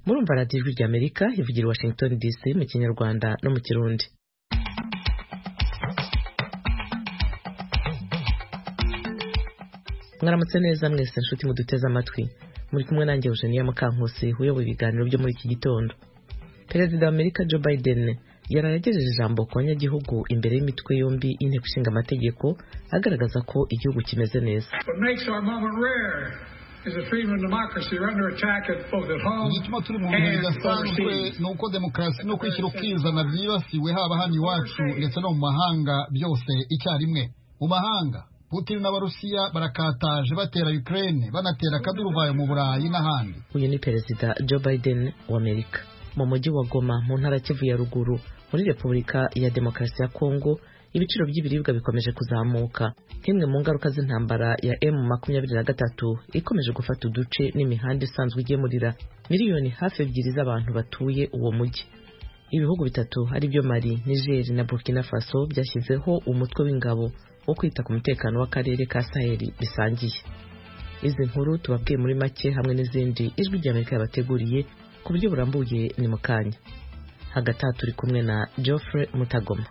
murumva radiyo ijwi ry'amerika ivugira i washington dc mu kinyarwanda no mu kirundi mwaramutse neza mwese nshuti muduteze amatwi muri kumwe nanjye eugenia mukankusi uyoboye ibiganiro byo muri iki gitondo perezida wa amerika joe biden yaragejeje ijambo ku banyagihugu imbere y'imitwe yombi y'inteko ishinga amategeko agaragaza ko igihugu kimeze neza igituma turi mu bihe bidasanzwe ni uko demokarasi no kwishyira ukizana byibasiwe haba hano iwacu ndetse no mu mahanga byose icyarimwe mu mahanga putin n'abarusiya barakataje batera ukraine banatera akaduruvayo mu burayi n'ahandi uyu ni perezida joe biden w'amerika mu mujyi wa goma mu ntara kivu ya ruguru muri repubulika ya demokarasi ya kongo ibiciro by'ibiribwa bikomeje kuzamuka nk'imwe mu ngaruka z'intambara ya emu makumyabiri na gatatu ikomeje gufata uduce n'imihanda isanzwe igemurira miliyoni hafi ebyiri z'abantu batuye uwo mujyi ibihugu bitatu ari byo mali nigeri na burkina faso byashyizeho umutwe w'ingabo wo kwita ku mutekano w'akarere ka saheli bisangiye izi nkuru tubabwiye muri make hamwe n'izindi ijwi ry'amerika yabateguriye ku buryo burambuye ni mu kanya hagati aha turi kumwe na geoffrey mutagoma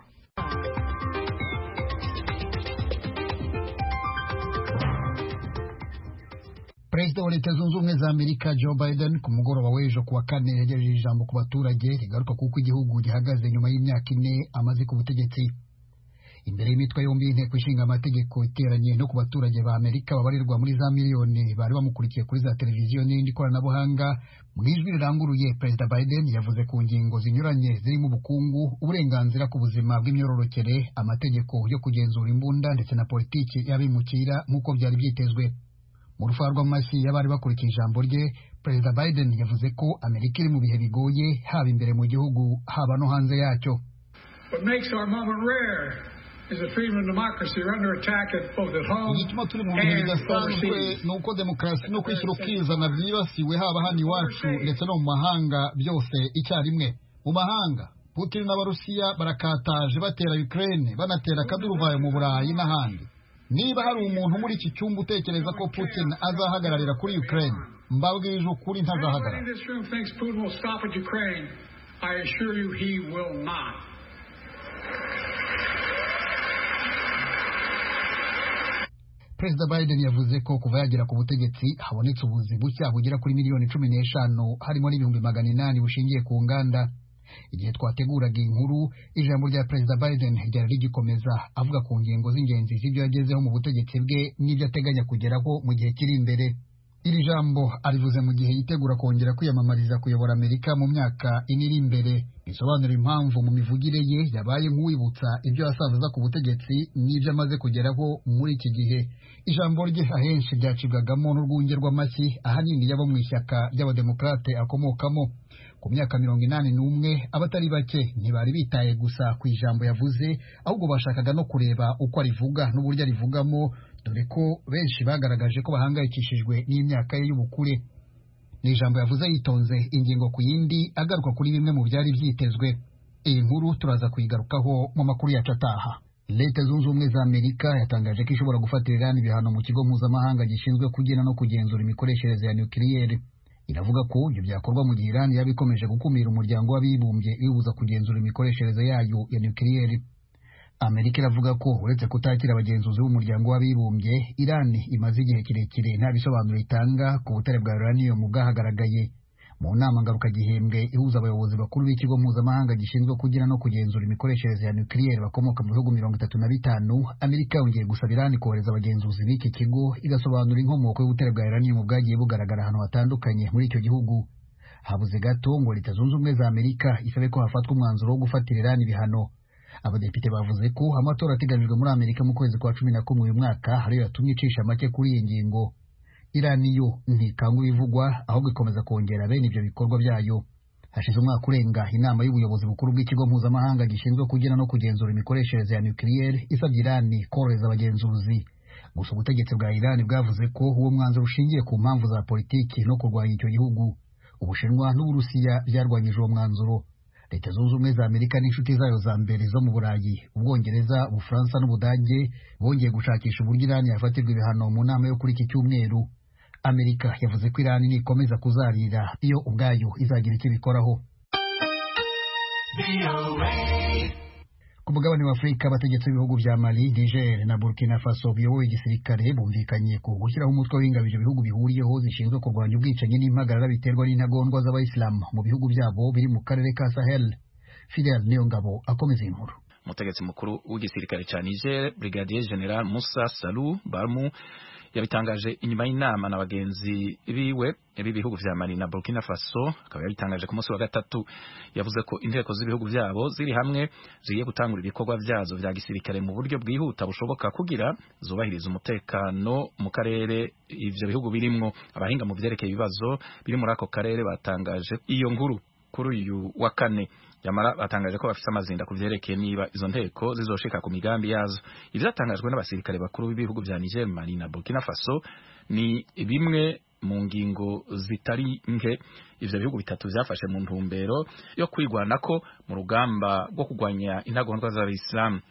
perezida wa leta zunze ubumwe za amerika joe biden ku mugoroba w'ejo ku wa kane yagejeje ijambo ku baturage rigaruka kuko igihugu gihagaze nyuma y'imyaka ine amaze ku butegetsi imbere y'imitwe yombi y'inteko ishinga amategeko iteranye no ku baturage ba amerika babarirwa muri za miliyoni bari bamukurikiye kuri za televiziyo n'irindi koranabuhanga mu ijwi riranguruye perezida biden yavuze ku ngingo zinyuranye zirimo ubukungu uburenganzira ku buzima bw'imyororokere amategeko yo kugenzura imbunda ndetse na politiki y'abimukira nk'uko byari byitezwe mu rufa rw'amashyi y'abari bakurikiye ijambo rye perezida biden yavuze ko amerika iri mu bihe bigoye haba imbere mu gihugu haba no hanze yacyo igituma turi mu bihe bidasanzwe ni uko demokarasi no kwishyira ukizana byibasiwe haba hano iwacu ndetse no mu mahanga byose icyarimwe mu mahanga putin n'abarusiya barakataje batera ukraine banatera akaduruvayo mu burayi n'ahandi niba hari umuntu muri iki cyumba utekereza ko putin azahagararira kuri ukraine mbabwije ukuri ntazahagarara perezida biden yavuze ko kuva yagera ku butegetsi habonetse ubuzi bushya bugera kuri miliyoni cumi n'eshanu harimo n'ibihumbi magana inani bushingiye ku nganda igihe twateguraga iyi nkuru ijambo rya perezida biden ryari rigikomeza avuga ku ngingo z'ingenzi z'ibyo yagezeho mu butegetsi bwe n'ibyo ateganya kugeraho mu gihe kiri imbere iri jambo arivuze mu gihe yitegura kongera kwiyamamariza kuyobora amerika mu myaka ine iri imbere bisobanura impamvu mu mivugire ye yabaye nk'uwibutsa ibyo yasabiza ku butegetsi n'ibyo amaze kugeraho muri iki gihe ijambo rye ahenshi ryacibwagamo n'urwunge rw'amashyi ahanini yabo mu ishyaka ry'abademokarate akomokamo ku myaka mirongo inani n'umwe abatari bake ntibari bitaye gusa ku ijambo yavuze ahubwo bashakaga no kureba uko arivuga n'uburyo arivugamo dore ko benshi bagaragaje ko bahangayikishijwe n'imyaka ye y'ubukure ni ijambo yavuze yitonze ingingo ku yindi agaruka kuri bimwe mu byari byitezwe iyi nkuru turaza kuyigarukaho mu makuru yacu ataha leta zunze ubumwe za amerika yatangaje ko ishobora gufatira irani ibihano mu kigo mpuzamahanga gishinzwe kugena no kugenzura imikoreshereze ya nukiliyeri iravuga ko ibyo byakorwa mu gihe irani yaba ikomeje gukumira umuryango w'abibumbye iwubuza kugenzura imikoreshereze yayo ya nukiliyeri amerika iravuga ko uretse kutakira abagenzuzi b'umuryango w'abibumbye irani imaze igihe kirekire nta bisobanuro itanga ku butare bwa uranium bwahagaragaye mu nama ngarukagihembwe ihuza abayobozi bakuru b'ikigo mpuzamahanga gishinzwe kugira no kugenzura imikoreshereze ya nukiliyeri bakomoka mu bihugu mirongo itatu na bitanu amerika yongeye gusaba irani kohereza abagenzuzi b'iki kigo igasobanura inkomoko y'ubutare bwa uranium bwagiye bugaragara ahantu hatandukanye muri icyo gihugu habuze gato ngo leta zunze ubumwe za amerika isabe ko hafatwa umwanzuro wo gufatira irani ibihano abadepite bavuze ko amatora ateganyijwe muri amerika mu kwezi kwa cumi na kumwe uyu mwaka ariyo yatumye icisha make kuri iyi ngingo irani yo ntikanga ibivugwa ahubwo ikomeza kongera bene ibyo bikorwa byayo hashize umwaka urenga inama y'ubuyobozi bukuru bw'ikigo mpuzamahanga gishinzwe kugena no kugenzura imikoreshereze ya nukiliyeri isabye irani korohereza abagenzuzi gusa ubutegetsi bwa irani bwavuze ko uwo mwanzuro ushingiye ku mpamvu za politiki no kurwanya icyo gihugu ubushinwa n'uburusiya byarwanyije uwo mwanzuro leta zunze ubumwe za amerika n'inshuti zayo za mbere zo mu burayi ubwongereza ubufaransa n'ubudage bongeye gushakisha uburyo irani yafatirwa ibihano mu nama yo kuri iki cyumweru amerika yavuze ko irani nikomeza kuzarira iyo ubwayo izagira icyo ibikoraho ku mugabane wa afurika abategetsi b'ibihugu bya mali niger na burkina faso biyoboye igisirikare bumvikanye ku gushyiraho umutwe w'ingabije ibihugu bihuriyeho zishinzwe kurwanya ubwicanyi n'impagarara biterwa n'intagondwa z'abayisilamu mu bihugu byabo biri mu karere ka sahel fidel niyongabo akomeza iyi nkuru umutegetsi mukuru w'igisirikare cya niger brigadier general musa salu barmu yabitangaje inyuma y'inama na bagenzi biwe b'ibihugu vya mali na burkina faso akaba yabitangaje ku munsi wa gatatu yavuze ko inteko z'ibihugu vyabo ziri hamwe zigiye gutangura ibikorwa vyazo vya gisirikare mu buryo bwihuta bushoboka kugira zubahiriza umutekano mu karere ivyo bihugu birimwo abahinga mu vyerekeye ibibazo biri muri ako karere batangaje iyo nkuru kuri uyu wa kane yamara batangaje ko bafise amazinda kuvyerekeye niba izo nteko zizoshika ku migambi yazo ivyatangajwe n'abasirikare bakuru b'ibihugu vya Niger, Mali na Burkina Faso ni bimwe mu ngingo zitari nke ivyo bihugu bitatu vyafashe mu ntumbero yo kwigwanako mu rugamba rwo kugwanya intagondwa z'abayisilamu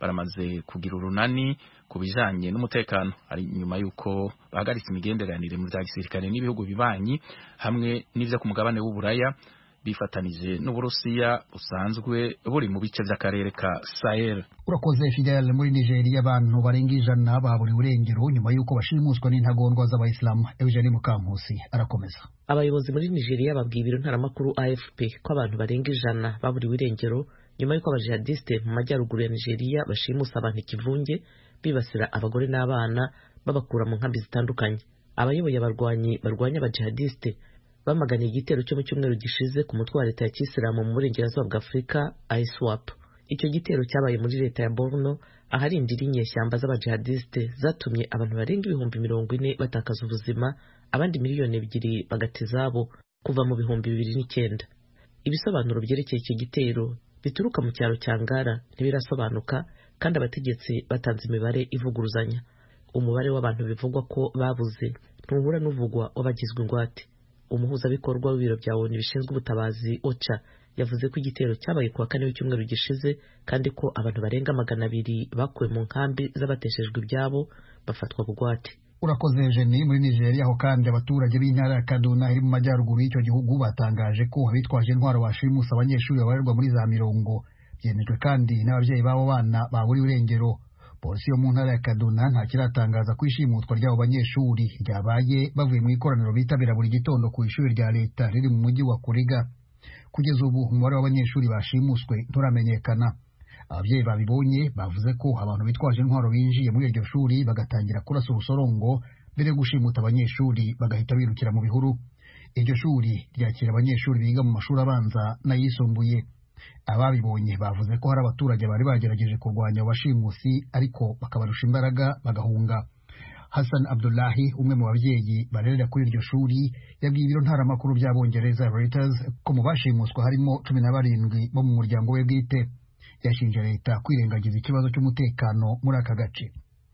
baramaze kugira urunani ku bijanye n'umutekano ari nyuma y'uko bahagaritse imigenderanire mu vya gisirikare n'ibihugu bibanyi hamwe n'ivyo ku mugabane w'uburaya bifatanije n'uburusiya busanzwe buri mu bice by'akarere ka sahel urakoze fidel muri nigeria abantu barenga ijana baburiwe urengero nyuma y'uko bashimuswa n'intagondwa z'abayisilamu eugene mukankusi arakomeza abayobozi muri nigeria babwiye ibiro ntaramakuru afp ko abantu barenga ijana baburiwe irengero nyuma y'uko abajihadiste mu majyaruguru ya nigeria bashimusa abantu ikivunge bibasira abagore n'abana babakura mu nkambi zitandukanye abayoboye abarwanyi barwanya abajihadiste bamaganye igitero cyo mu cyumweru gishize ku mutwe wa leta ya kisilamu mu burengerazuba bwa afurika iswap icyo gitero cyabaye muri leta ya borno ahari indiri nyeshyamba z'abajihadiste zatumye abantu barenga ibihumbi mirongo ine batakaza ubuzima abandi miliyoni ebyiri bagata izabo kuva mu bihumbi bibiri n'icyenda ibisobanuro byerekeye icyo gitero bituruka mu cyaro cya ngara ntibirasobanuka kandi abategetsi batanze imibare ivuguruzanya umubare w'abantu bivugwa ko babuze ntuhura n'uvugwa w'abagizwe ingwate umuhuzabikorwa w'ibiro bya ONU bishinzwe ubutabazi OCHA yavuze ko igitero cyabaye kuwa kane w'icyumweru gishize kandi ko abantu barenga magana abiri bakuwe mu nkambi z'abateshejwe ibyabo bafatwa bugwate urakoze jeni muri nigeria aho kandi abaturage b'intara ya kaduna iri mu majyaruguru y'icyo gihugu batangaje ko abitwaje intwaro bashimusa abanyeshuri babarirwa muri za mirongo byemejwe kandi n'ababyeyi b'abo bana baburiwe irengero polisi yo mu ntara ya kaduna nta kiratangaza ko ishimutwa ry'abo banyeshuri ryabaye bavuye mu ikoraniro bitabira buri gitondo ku ishuri rya leta riri mu mujyi wa kuriga kugeza ubu umubare w'abanyeshuri bashimuswe nturamenyekana ababyeyi babibonye bavuze ko abantu bitwaje intwaro binjiye muri iryo shuri bagatangira kurasa urusorongo mbere yo gushimuta abanyeshuri bagahita birukira mu bihuru iryo shuri ryakira abanyeshuri biga mu mashuri abanza n'ayisumbuye ababibonye bavuze ko hari abaturage bari bagerageje kurwanya abashimusi ariko bakabarusha imbaraga bagahunga hassan abdullahi umwe mu babyeyi barerera kuri iryo shuri yabwiye ibiro ntaramakuru by'abongereza reuters ko mu bashimuswa harimo cumi na barindwi bo mu muryango we bwite yashinje leta kwirengagiza ikibazo cy'umutekano muri aka gace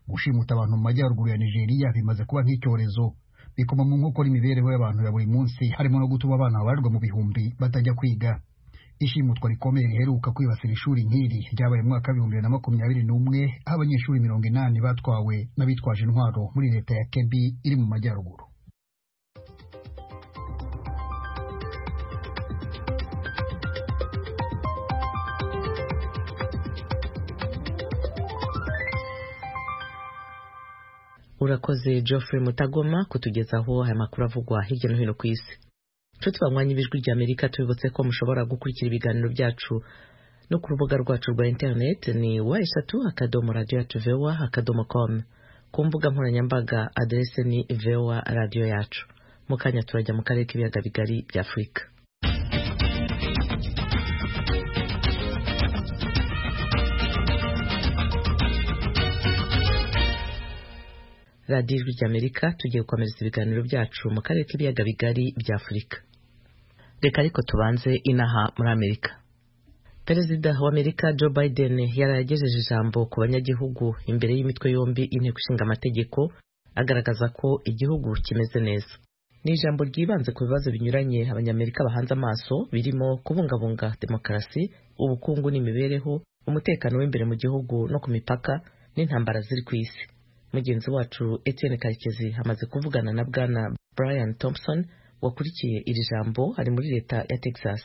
gushimuta abantu mu majyaruguru ya nigeria bimaze kuba nk'icyorezo bikoma mu nkokora imibereho y'abantu ya buri munsi harimo no gutuma abana babarirwa mu bihumbi batajya kwiga ishimutwa rikomeye riheruka kwibasira ishuri nk'iri ryabaye mu mwaka w'ibihumbi bibiri na makumyabiri n'umwe aho abanyeshuri mirongo inani batwawe n'abitwaje intwaro muri leta ya kebi iri mu majyaruguru urakoze geoffrey mutagoma kutugezaho aya makuru avugwa hirya no hino ku isi nshuti banywanya ibijwi rya amerika tubibutse ko mushobora gukurikira ibiganiro byacu no ku rubuga rwacu rwa interineti ni wa eshatu akadomo radiyo yacu vewa akadomo komu ku mbuga nkoranyambaga aderese ni vewa radiyo yacu mu kanya turajya mu karere k'ibiyaga bigari bya afurika radiyo ijwi ry'amerika tugiye gukomereza ibiganiro byacu mu karere k'ibiyaga bigari bya afurika reka ariko tubanze inaha muri amerika perezida wa amerika joe biden yaragejeje ijambo ku banyagihugu imbere y'imitwe yombi inteko ishinga amategeko agaragaza ko igihugu kimeze neza ni ijambo ryibanze ku bibazo binyuranye abanyamerika bahanze amaso birimo kubungabunga demokarasi ubukungu n'imibereho umutekano w'imbere mu gihugu no ku mipaka n'intambara ziri ku isi mugenzi wacu Etienne karekezi amaze kuvugana na bwana brian thompson wakurikiye iri jambo ari muri leta ya texas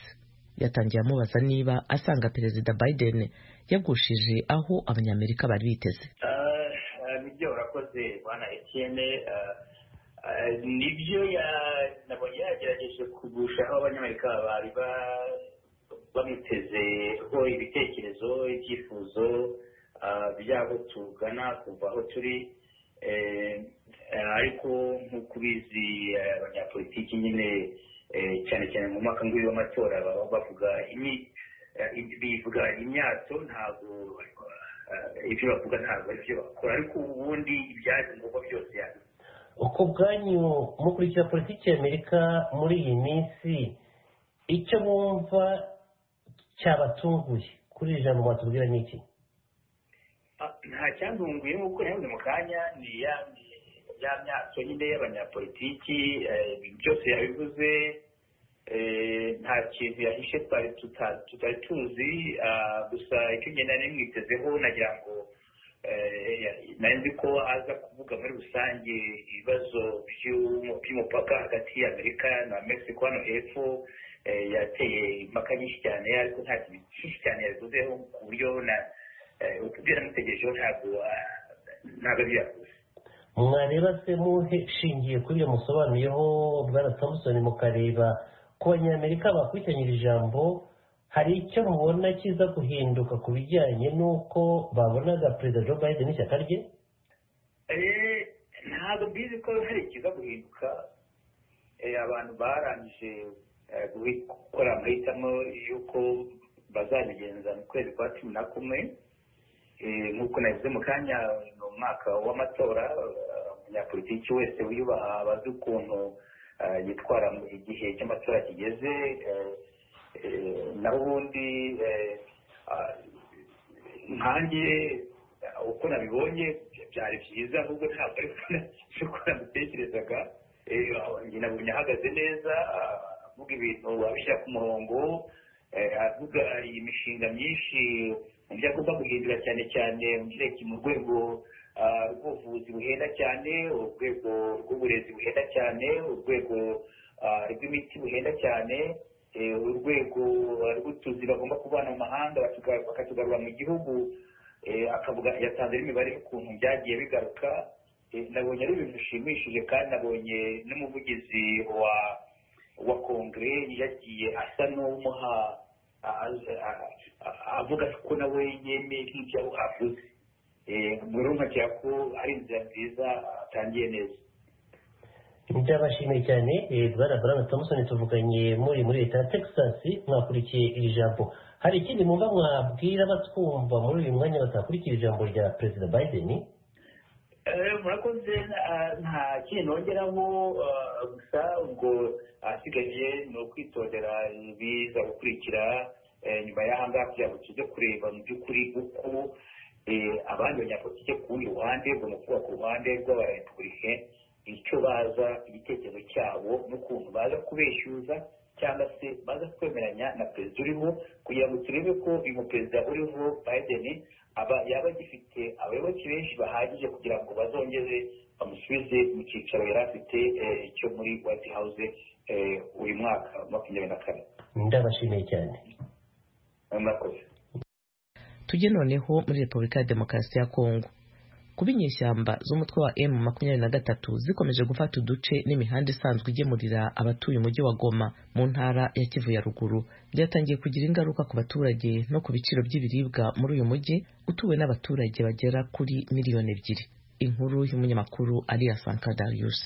yatangiye amubaza niba asanga perezida biden yagushije aho abanyamerika bari biteze nibyo urakoze bwana Etienne nibyo nabonye yagerageje kugusha aho abanyamerika bari bamitezeho ibitekerezo ibyifuzo byabo tugana kuva aho turi ariko nk'uko ubizi abanyapolitiki nyine cyane cyane mu mwaka ngwiri w'amatora baba bavuga bivuga imyato ntabwo ibyo bavuga ntabwo ari byo bakora ariko ubundi ibyaje ngombwa byose yabo uko bwanyu mukurikira politiki y'amerika muri iyi minsi icyo bumva cyabatunguye kuri iri jambo watubwira ni iki nta cyandunguye nk'uko nawe mu kanya ni ya ya myato nyine y'abanyapolitiki byose yabivuze nta kintu yahishe twari tutari tuzi gusa icyo ngenda nari mwitezeho nagira ngo nari nzi ko aza kuvuga muri rusange ibibazo by'umupaka hagati y'amerika na mexico hano hepfo yateye impaka nyinshi cyane ariko nta kintu cyinshi cyane yabivuzeho ku buryo na utubwira namutegerejeho ntabwo ntabwo byavuze mwareba se muhe shingiye kuri iyo musobanuyeho bwana thompson mukareba ku banyamerika bakurikiranye iri jambo hari icyo mubona kiza guhinduka ku bijyanye n'uko babonaga perezida joe biden n'ishyaka rye ntabwo mbizi ko hari ikiza guhinduka abantu barangije gukora amahitamo y'uko bazabigenza mu kwezi kwa cumi na kumwe nk'uko nabivuze mu kanya ni umwaka w'amatora umunyapolitiki wese wiyubaha abazi ukuntu yitwara igihe cy'amatora kigeze naho ubundi nkanjye uko nabibonye byari byiza ahubwo ntabwo ari uko nabitekerezaga nabonye ahagaze neza avuga ibintu abishyira ku murongo avuga iyi mishinga myinshi mu byo agomba guhindura cyane cyane mu rwego rw'ubuvuzi buhenda cyane urwego rw'uburezi buhenda cyane urwego rw'imiti buhenda cyane urwego rw'utuzi bagomba kubana mu mahanga bakatugarura mu gihugu akavuga yatanze n'imibare y'ukuntu byagiye bigaruka nabonye ari ibintu bishimishije kandi nabonye n'umuvugizi wa wa kongere yagiye asa n'umuha avuga ko nawe yemeye nk'ibyo avuze muri make ko ari inzira nziza atangiye neza byabashimiye cyane bwana Brown Thompson tuvuganye muri muri leta ya Texas mwakurikiye iri jambo hari ikindi mwumva mwabwira abatwumva muri uyu mwanya batakurikiye ijambo rya perezida Biden murakoze nta kintu nongeraho gusa ubwo ahasigaye ni ukwitondera ibiza gukurikira nyuma y'aha ngaha kugira ngo tuze kureba mu by'ukuri uko abandi banyapolitike ku rundi ruhande ubwo ni ukuvuga ku ruhande rw'abarepubulike icyo baza igitekerezo cyabo n'ukuntu baza kubeshyuza cyangwa se baza kwemeranya na perezida uriho kugira ngo turebe ko uyu muperezida uriho Biden aba yaba agifite abayoboke benshi bahagije kugira ngo bazongere bamusubize mu cyicaro yari afite cyo muri White House uyu mwaka makumyabiri na kane ndabashimiye cyane murakoze tujye noneho muri repubulika ya demokarasi ya kongo kuba inyeshyamba z'umutwe wa emu makumyabiri na gatatu zikomeje gufata uduce n'imihanda isanzwe igemurira abatuye umujyi wa goma mu ntara ya kivu ya ruguru byatangiye kugira ingaruka ku baturage no ku biciro by'ibiribwa muri uyu mujyi utuwe n'abaturage bagera kuri miliyoni ebyiri inkuru y'umunyamakuru ariya sankadarius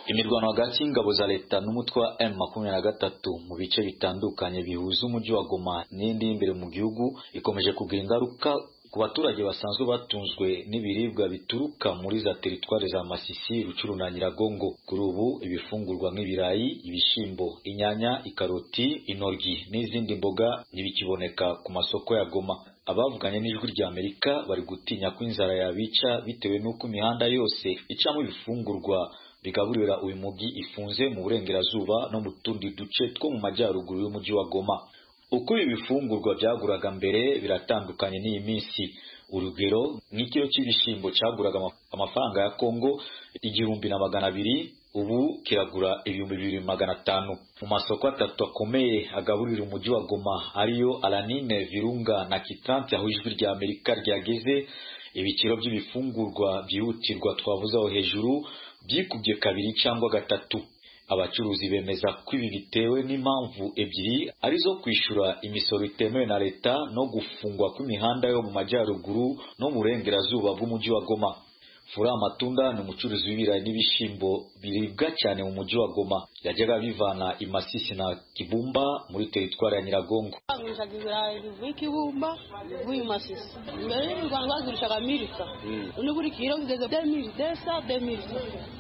imirwano hagati y'ingabo za leta n'umutwe wa m makumyabiri na gatatu mu bice bitandukanye bihuza umujyi wa goma n'indi y'imbere mu gihugu ikomeje kugira ingaruka ku baturage basanzwe batunzwe n'ibiribwa bituruka muri za teritwari za Masisi, Rucuru na Nyiragongo. Kuri ubu ibifungurwa nk'ibirayi, ibishyimbo, inyanya, ikaroti, intoryi n'izindi mboga ntibikiboneka ku masoko ya Goma. Abavuganye n'ijwi rya Amerika bari gutinya ko inzara yabica bitewe n'uko imihanda yose icamo ibifungurwa bigaburira uyu mujyi ifunze mu burengerazuba no mu tundi duce two mu majyaruguru y'umujyi wa Goma. uko ibi bifungurwa byaguraga mbere biratandukanye n'iyi minsi urugero nk'ikiro cy'ibishyimbo cyaguraga ama- amafaranga ya kongo igihumbi na magana abiri ubu kiragura ibihumbi bibiri magana atanu mu masoko atatu akomeye agaburira umujyi wa goma ariyo alanine virunga na kitranti aho ijwi rya amerika ryageze ibiciro by'ibifungurwa byihutirwa twavuze aho hejuru byikubye kabiri cyangwa gatatu abacuruzi bemeza ko ibi bitewe n'impamvu ebyiri arizo kwishyura imisoro itemewe na leta no gufungwa kw'imihanda yo mu majyaruguru no mu burengerazuba bw'umujyi wa goma Fura Matunda ni umucuruzi w'ibirayi n'ibishyimbo biribwa cyane mu mujyi wa Goma. Yajyaga bivana i Masisi na Kibumba muri teritwari ya Nyiragongo. bagurishaga ibirayi bivuye i kibumba bivuye i masisi mbere y'u rwanda bagurishaga milika undi buri kiro bigeze demiri desa demiri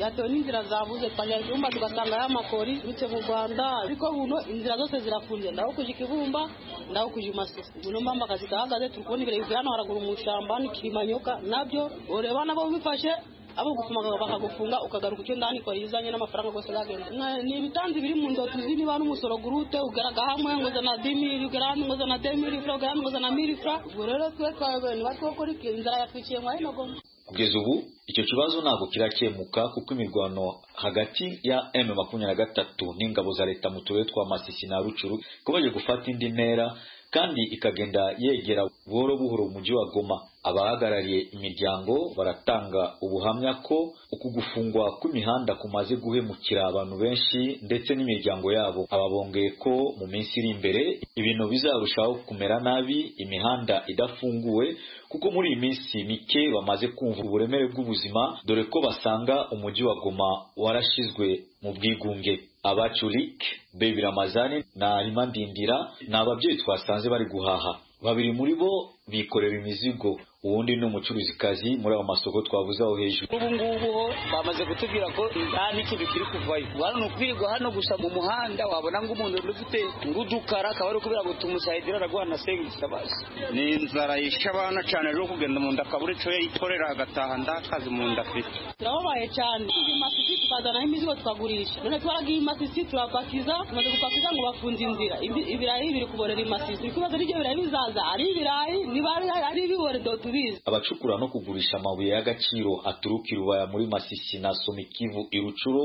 yatewe n'inzira zabuze twagera i kibumba tugasanga y'amakori bitse mu rwanda ariko buno inzira zose zirafunze ndaho kuja i kibumba ndaho kuja i masisi buno mpamvu akazi kahagaze turi kubona ibirayi bivuye hano haraguru mu ishyamba n'ikirimanyoka nabyo ureba nabo bifashe abo gufunga bakagufunga ukagaruka icyo ndani kwa izanye n'amafaranga rwose zagenda Na- ni ibitanzi biri mu ndoto zini ba n'umusoro gurute ugaraga hamwe ngoza na dimiri ugara hano ngoza na demiri fra ugara hano ngoza na miri fra ubwo rero twe twayobewe ntibatwokora ikintu inzara yatwiciye ngo hino goma Kugeza ubu icyo kibazo ntabwo kirakemuka kuko imirwano hagati ya M makumyabiri na gatatu n'ingabo za leta mu turere twa Masisi na Rucuru ikomeje gufata indi ntera kandi ikagenda yegera buhoro buhoro umujyi wa Goma. Abahagarariye imiryango baratanga ubuhamya ko uku gufungwa kw'imihanda kumaze guhemukira abantu benshi ndetse n'imiryango yabo. Aba bongeye ko mu minsi iri imbere ibintu bizarushaho kumera nabi imihanda idafunguwe kuko muri iyi minsi mike bamaze kumva uburemere bw'ubuzima dore ko basanga umujyi wa Goma warashyizwe mu bwigunge. Abaculik, Baby Ramazani na Arima Ndindira ni ababyeyi twasanze bari guhaha. Babiri muri bo bikorera imizigo, uwundi ni umucuruzikazi muri ayo masoko twavuze aho hejuru. ubu ngubu ho bamaze kutubwira ko nta n'ikintu kiri kuvayo ubu hano ni ukwirirwa hano gusa mu muhanda wabona ngo umuntu uri ufite ngudukara akaba ari kubera ngo tumusayidira araguha na sengisi abazi ni inzara yishe abana cyane rero kugenda mu nda akabura icyo yikorera agataha ndakazi mu nda afite turababaye cyane Tugiye i masisi tukazanaho imizigo tukagurisha none twaragiye i masisi turapakiza tumaze gupakiza ngo bafunze inzira Ibi- ibirayi biri kuborera i masisi ikibazo n'ibyo birayi bizaza ari ibirayi niba ari- ari ibiboredo tubizi abacukura no kugurisha amabuye y'agaciro aturuka i Rubaya muri Masisi na Somikivu i Rucuro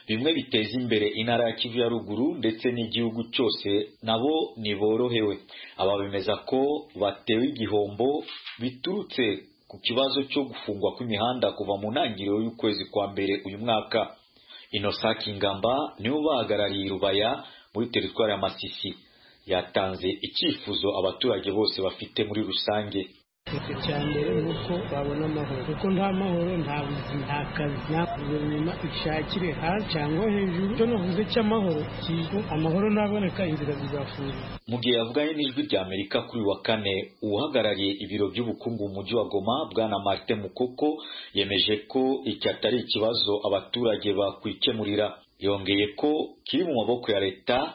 bimwe biteza imbere intara ya Kivu ya ruguru ndetse n'igihugu cyose nabo ntiborohewe aba bemeza ko batewe igihombo biturutse ku kibazo cyo gufungwa kw'imihanda kuva mu ntangiriro y'ukwezi kwa mbere uyu mwaka Inosaki Ngamba niwe ubahagarariye i Rubaya muri teritwari ya Masisi yatanze icyifuzo abaturage bose bafite muri rusange icya mbere ni uko babona amahoro kuko nta mahoro nta buzima nta kazi nta guverinoma ishakire hasi cyangwa hejuru icyo navuze cy'amahoro kigo amahoro ntaboneka inzira zizafunga mu gihe yavuganye n'ijwi rya amerika kuri uyu wa kane uhagarariye ibiro by'ubukungu mu mujyi wa goma bwana martin mukoko yemeje ko iki atari ikibazo abaturage bakwikemurira yongeye ko kiri mu maboko ya leta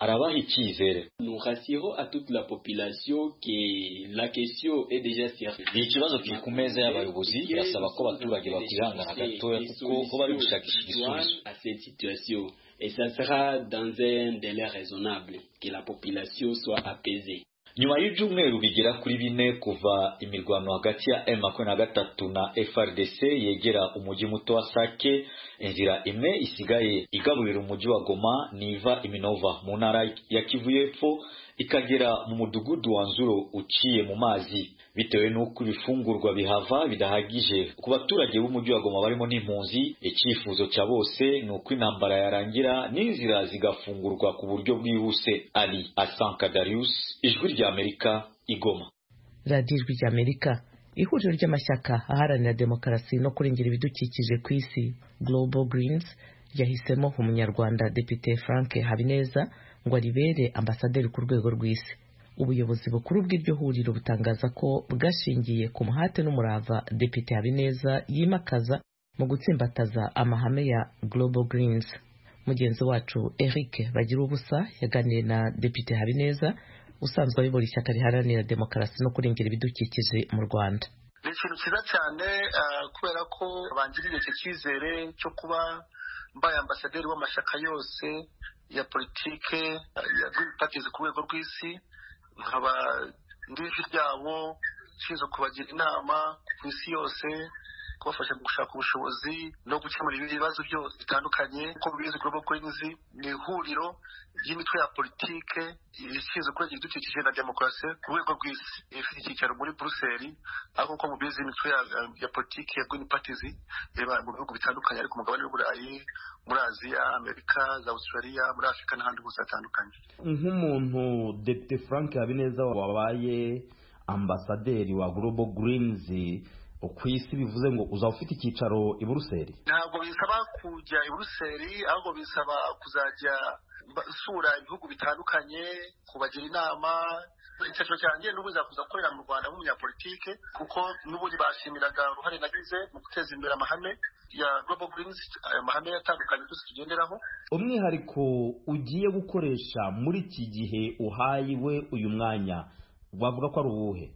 arabaha icyizere Nous rassurons à toute la population que la question est déjà sérieuse. ni ikibazo kiri ku meza y'abayobozi birasaba ko abaturage bakwihangana gatoya kuko bo bari gushakisha igisubizo à cette situation. Et ça sera dans un délai raisonnable que la population soit apaisée. nyuma y'ibyumweru bigera kuri bine kuva imirwano hagati ya m makumyabiri na gatatu na frdc yegera umujyi muto wa sake inzira imwe isigaye igaburira umujyi wa goma niva iminova mu ntara ya kivu y'epfo ikagera mu mudugudu wa nzuro uciye mu mazi bitewe n'uko ibifungurwa bihava bidahagije ku baturage b'umujyi wa goma barimo n'impunzi icyifuzo cya bose ni uko intambara yarangira n'inzira zigafungurwa ku buryo bwihuse ali asanka darius ijwi ry'amerika igoma radiyo ijwi rya amerika ihuriro ry'amashyaka aharanira demokarasi no kurengera ibidukikije ku isi global greens yahisemo umunyarwanda depite frank habineza ngo aribere ambasaderi ku rwego rw'isi ubuyobozi bukuru bw'iryo huriro butangaza ko bwashingiye ku muhate n'umurava depite habineza yimakaza mu gutsimbataza amahame ya global greens mugenzi wacu eric bagira ubusa yaganiriye na depite habineza usanzwe ayobora ishyaka riharanira demokarasi no kurengera ibidukikije mu rwanda ni ikintu cyiza cyane ah, kubera ko bangirije icyo cyizere cyo kuba mbaye ambasaderi w'amashyaka yose ya politike ya green parties ku rwego rw'isi nkaba ndi ijwi ryabo nshinzwe kubagira inama ku isi yose kubafasha mu gushaka ubushobozi no gukemura ibindi bibazo byose bitandukanye kuko mubizi global coins ni ihuriro ry'imitwe ya politike ishinzwe kurengera ibidukikije na demokarasi ku rwego rw'isi ifite icyicaro muri buruseli aho kuko mubizi imitwe ya- ya politike ya green parties iba mu bihugu bitandukanye ariko umugabane w'uburayi muri aziya amerika za australia muri afurika n'ahandi hose hatandukanye nk'umuntu depite frank habineza wabaye ambasaderi wa global greens ku isi bivuze ngo uzaba ufite icyicaro i buruseli ntabwo bisaba kujya i buruseli ahubwo bisaba kuzajya mba- nsura ibihugu bitandukanye kubagira inama icyiciro cyanjye n'ubu nzakuza gukorera mu rwanda nk'umunyapolitike kuko n'ubundi bashimiraga uruhare nagize mu guteza imbere amahame ya global greens aya mahame atandukanye twese tugenderaho umwihariko ugiye gukoresha muri iki gihe uhayiwe uyu mwanya wavuga ko ari uwuhe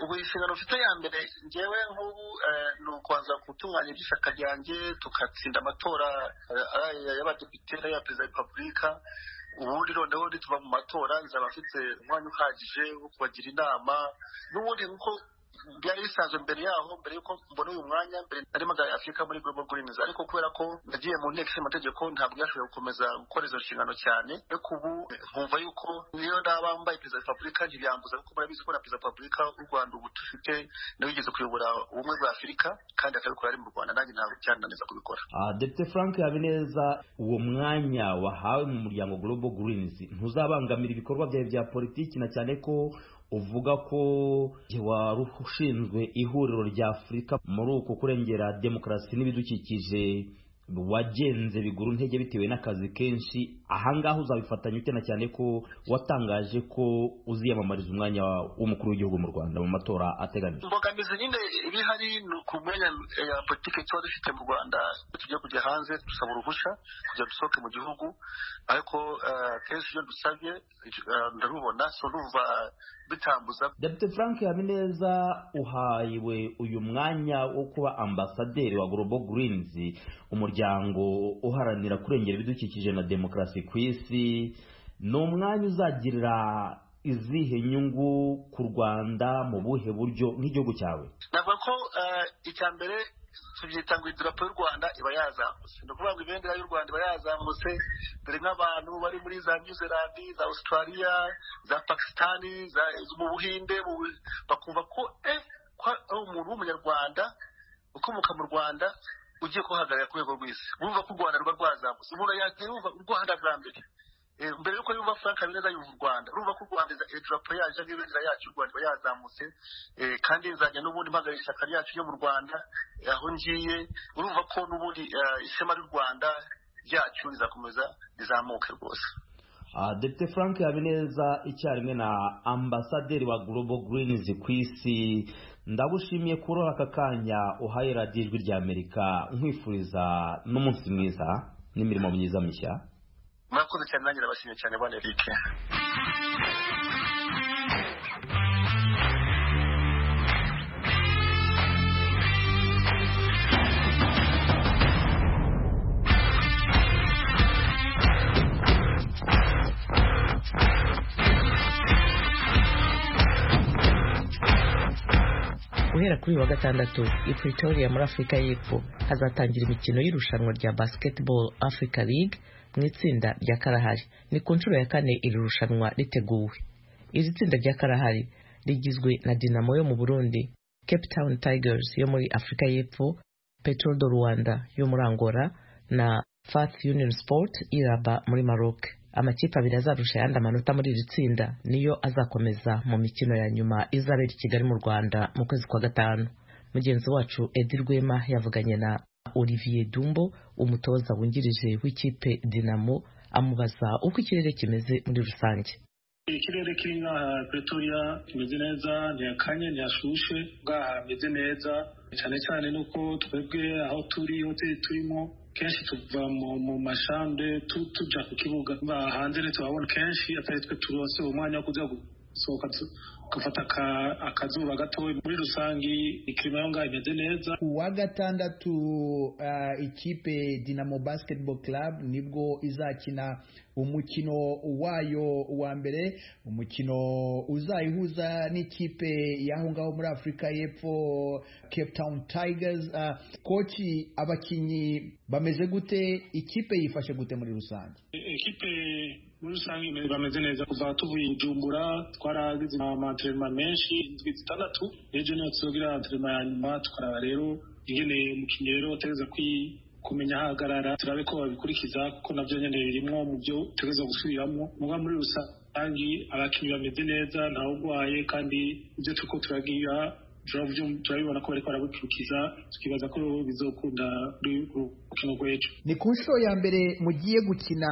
ubu inshingano mfite ya mbere ngewe nk'ubu eh, ni ukubanza gutunganya iby'ishyaka ryanjye tugatsinda amatora eh, aya y'abadepite n'aya perezida wa repubulika ubundi noneho nituva mu matora nzaba mfite umwanya uhagije wo kubagira inama n'ubundi nk'uko byari bisanzwe mbere yaho mbere y'uko mbona uyu mwanya mbere nari magana afurika muri global greens ariko kubera ko nagiye mu nteko ishinga amategeko ntabwo yashoboye gukomeza gukora izo nshingano cyane ariko ubu eh, nkumva yuko niyo naba mbaye perezida wa repubulika ntibyambuza kuko murabizi ko na perezida wa repubulika w'u rwanda ubu dufite niwe ugeze kuyobora ubumwe bwa afurika kandi akabikora ari mu rwanda nanjye ntabwo byananiza kubikora Ah, depite frank habineza uwo mwanya wahawe mu muryango global greens ntuzabangamira ibikorwa byawe bya politiki na cyane ko uvuga ko igihe wari ushinzwe ihuriro rya afurika muri uko kurengera demokarasi n'ibidukikije wagenze biguru ntege bitewe n'akazi kenshi ahangaha uzabifatanya ute na cyane ko watangaje ko uziyamamariza umwanya w'umukuru w'igihugu mu rwanda mu matora ateganijwe imbogamizi nyine iri hari ni ku mwanya eh, ya politiki tuba dufite mu rwanda iyo tugiye kujya hanze dusaba uruhushya kugira dusohoke mu gihugu ariko eh, akenshi iyo dusabye eh, ndarubona so numva bitambuza Depite Frank Habineza uhayiwe uyu mwanya wo kuba ambasaderi wa Global Greens umuryango uharanira kurengera ibidukikije na demokarasi ku isi ni umwanya uzagirira izihe nyungu ku Rwanda mu buhe buryo nk'igihugu cyawe navuga ko eh, icya mbere tubyita ngo idarapo y'u rwanda iba yazamutse ni ukuvuga ngo ibendera y'u rwanda iba yazamutse dore nk'abantu bari muri za new zealand za australia za pakisitani za- mu buhinde mu Bu- bakumva ko eh ko ari umuntu w'umunyarwanda ukomoka mu rwanda ugiye kuhagararira ku rwego rw'isi bumva ko u rwanda ruba rwazamutse umuntu yagiye yumva u rwanda bwa mbere Eh, mbere yuko yumva frank habineza yumva u rwanda urumva ko u rwanda idarapo yacu cyangwa ibendera yacu y'u rwanda iba yazamutse Eh, kandi nzajya n'ubundi mpagarariye ishyaka ryacu ryo mu rwanda eh, aho ngiye urumva ko n'ubundi eh, ishema ry'u rwanda ryacu rizakomeza rizamuke rwose Ah, Depite Frank Habineza icyarimwe na ambasaderi wa Global Greens ku isi ndagushimiye kuroha aka kanya uhaye radiyo ijwi rya Amerika nkwifuriza n'umunsi mwiza n'imirimo myiza mishya murakoze cyane nanjye ndabashimye cyane bane rike guhera kuri uyu wa gatandatu i pretoria muri afurika y'epfo hazatangira imikino y'irushanwa rya basketball africa league mu itsinda rya karahari ni ku nshuro ya kane iri rushanwa riteguwe iri tsinda rya karahari rigizwe na dinamo yo mu burundi cape town tigers yo muri afurika y'epfo petrol do rwanda yo muri angola na Fast Union Sport iraba muri Maroc. Amakipe abiri azarusha ayandi amanota muri iri tsinda niyo azakomeza mu mikino ya nyuma izabera i Kigali mu Rwanda mu kwezi kwa gatanu. Mugenzi wacu Edi Rwema yavuganye na Olivier Dumbo, umutoza wungirije w'ikipe Dinamo, amubaza uko ikirere kimeze muri rusange. ikirere kiri nk'aha pretoria kimeze neza ntihakanye ntihashushe bwaha hameze neza cyane cyane nuko twebwe aho turi hoteli turimo kenshi tuva mu mu mashambre tu- tuja ku kibuga Ba- hanze rero turabona kenshi atari twe turose umwanya wo kujya gusohoka tu- gufata akazuba gatoya muri rusange ikirimo aho ngaho imeze neza ku wa gatandatu uh, ikipe dinamo basketball club nibwo izakina umukino wayo wa mbere umukino uzayihuza n'ikipe y'aho ngaho muri afurika y'epfo cape town tigers uh, koci abakinnyi bameze gute ikipe yifashe gute muri rusange ikipe muri rusange bameze neza kuva tuvuye ijumbura twaragize amatirema menshi indwi zitandatu ejo niyo tuzogira amatirema ya nyuma tukaraba rero ingene umukinnyi rero ategereza kumenya ahagarara turabe ko babikurikiza kuko nabyo nyine birimwo mu byo utegereza gusubiramo muba muri rusange abakinnyi bameze neza ntawurwaye kandi ibyo turiko turagira turabibona ko bariko barabukurikiza tukibaza ko bizokunda urukino rw'ejo ni ku nshuro ya mbere mugiye gukina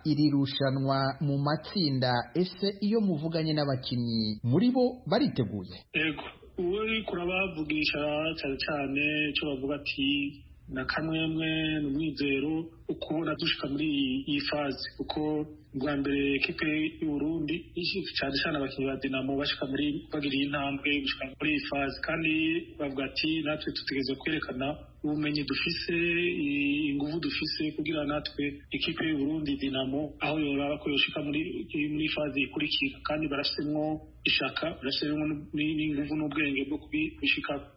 iri rushanwa mu matsinda ese iyo muvuganye n'abakinnyi muri bo bariteguye yego uwo kurabavugisha cyane cyane icyo bavuga ati na kamwemwe ni umwizero ukubona dushika muri iyi faze kuko bwa mbere ekipe y'uburundi cyane cyane abakinnyi ba dinamo bashika muri bagiriye intambwe gushika muri iyi faze kandi bavuga ati natwe tutegereza kwerekana ubumenyi dufise ingufu dufise kugira natwe ekipe y'uburundi dinamo aho yoraba ko yoshika muri faze ikurikira kandi barafisemwo ishaka barafisemwo n'ingufu n'ubwenge bwo kubishikako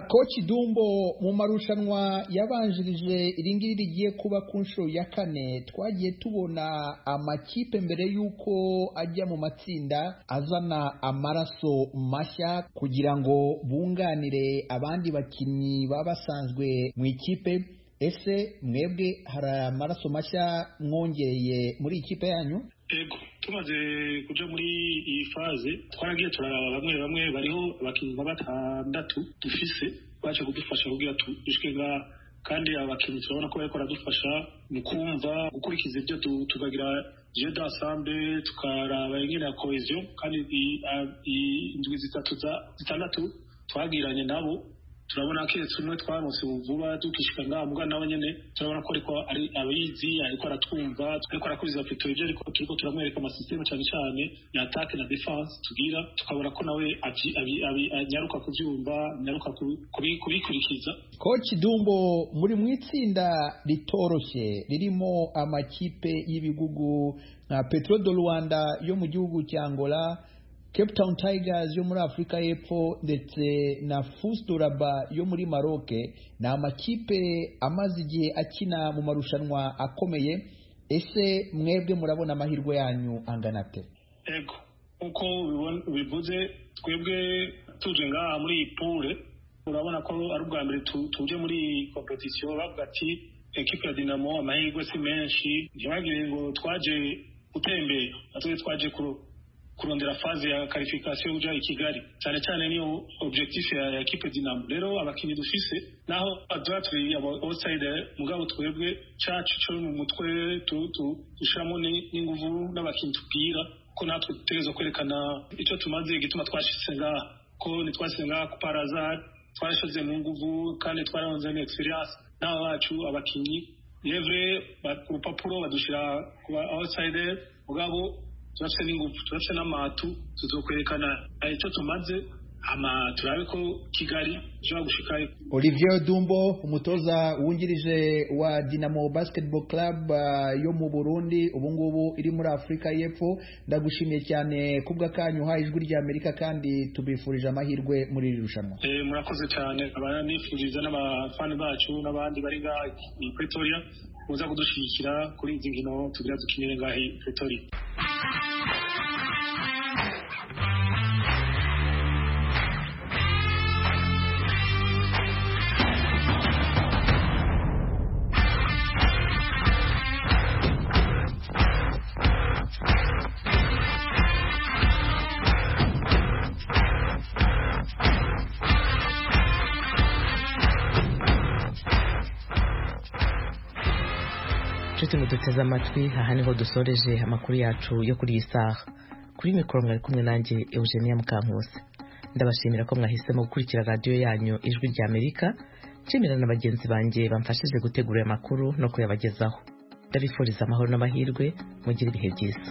koci dumbo mu marushanwa yabanjirije iringiri rigiye kuba ku nshuro ya kane twagiye tubona amakipe mbere y'uko ajya mu matsinda azana amaraso mashya kugira ngo bunganire abandi bakinnyi baba basanzwe mu ikipe ese mwebwe hari amaraso mashya mwongereye muri ikipe yanyu ego tumaze kuja muri iyi faze twaragiye turaraba bamwe bamwe bariho abakinnyi nka batandatu dufise baje kudufasha kugira dushike ngaha kandi abakinnyi turabona ko bariko baradufasha mu kumva gukurikiza ibyo tukagira jeu d'ensemble tukaraba ingene ya cohesion kandi indwi zitatu zitandatu twagiranye nabo turabona keretse umwe twaronse vuba dukishika ngaha muga nawe nyene turabona ko ariko ari abizi ariko aratwumva ariko arakuriza petero ibyo ariko turiko turamwereka amasisiteme cane cane ya atake na defense tugira tukabona ko nawe anyaruka kuvyumva anyaruka kubikurikiza koci dumbo muri mu itsinda ritoroshe ririmo amakipe y'ibihugu nka petro do rwanda yo mu gihugu cya angola cape town tigers yo muri afurika y'epfo ndetse na fusdoraba yo muri maroke ni amakipe amaze igihe akina mu marushanwa akomeye ese mwebwe murabona amahirwe yanyu angana ate ego nk'uko bivuze twebwe tuje ngaha muri iyi pure urabona ko ari ubwa mbere tuje muri iyi kompetisiyo bavuga ati ekipa ya dinamo amahirwe si menshi ntibagire ngo twaje gutembera natwe twaje kuroba kurondera faze ya karifikasiyo uja i kigali cyane cyane niyo objectif ya ekipe dinamo rero abakinnyi dufise naho aduha turi outside mugabo twebwe cacu co mu mutwe dushiramo n'inguvu n'abakinnyi tubwira ko natwe dutegereza kwerekana ico tumaze gituma twashitse ngaha ko ntitwashitse ngaha kuparaza twashize mu nguvu kandi twararonze n'experience n'abo bacu abakinnyi yevre ku rupapuro badushira ku ba outside mugabo turafite n'ingufu turafite n'amatu tuzokwerekana icyo tumaze ama turabe ko kigali ishobora gushika olivier dumbo umutoza wungirije wa dinamo basketball club uh, yo mu burundi ubu ngubu iri muri afurika y'epfo ndagushimiye cyane kubw'akanyu uhaye ijwi rya amerika kandi tubifurije amahirwe muri iri rushanwa e, murakoze cyane abanifuriza n'abafani bacu n'abandi bari ngaha i pretoria muza kudushyigikira kuri izi nkino tugira dukinire ngaha i pretoria muduteze amatwi aha niho dusoreje amakuru yacu yo kuri iyi saha kuri mikoro mwari kumwe nanjye eugenia mukankose ndabashimira ko mwahisemo gukurikira radiyo yanyu ijwi rya amerika nshimira na bagenzi banjye bamfashije gutegura amakuru no kuyabagezaho ndabifuriza amahoro n'amahirwe mugire ibihe byiza